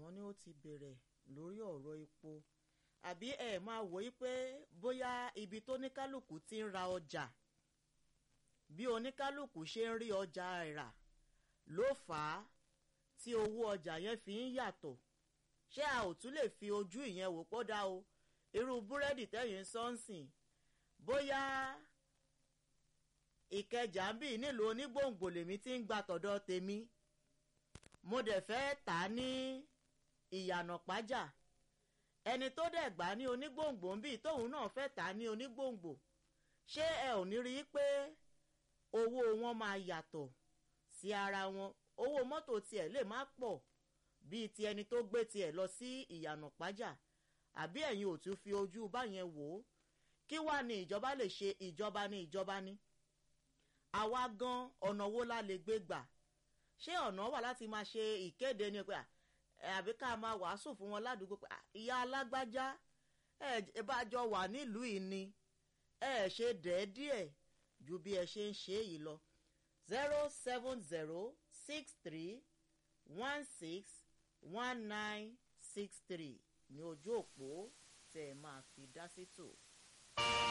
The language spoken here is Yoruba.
wọ́n ní ó ti bẹ̀rẹ̀ lórí ọ̀rọ̀ epo àbí ẹ máa wò ó pé bóyá ibi tó ní kálukú ti ń ra ọjà bí oníkálukú ṣe ń rí ọjà rà ló fà á tí owó ọjà yẹn fi ń yàtọ̀ ṣé a ò tún lè fi ojú ìyẹn wò pọ́ dá o irú búrẹ́dì tẹ̀yìn sọ́nsìn bóyá ìkẹjà ń bì nílùú onígbòǹgbò lèmi ti ń gba tọ̀dọ̀ tèmi mo dẹ̀ fẹ́ tà á ní ìyànà pájà ẹni tó dẹ̀ gbà ní onígbòǹgbò ń bì tóun náà fẹ́ tà á ní onígbòǹgbò ṣé ẹ ò ní rí i pé owó wọn máa yàtọ̀ sí ara wọn owó mọ́tò tiẹ̀ lè má pọ̀ bíi ti ẹni tó gbé tiẹ̀ lọ sí ìyànà pájà àbí ẹ̀yin ò tún fi ojú báyẹn wò ó kí wàá ní ìjọba lè ṣe ìjọba ní ìjọba ní àwa gan ọ̀nà wo la lè gbé gbà ṣé ọ̀nà wà láti máa ṣe ìkéde ni pé àbí ká máa wàásù fún wọn ládùúgbò pé ìyá alágbájá ẹ bá jọ wà nílùú yìí ni ẹ ṣe dẹ́ẹ́díẹ̀ ju bí ẹ ṣe ń ṣe yìí lọ zero seven zero six three one six one nine six three ní ojú òpó tẹ́ ẹ máa fi dá sí tò.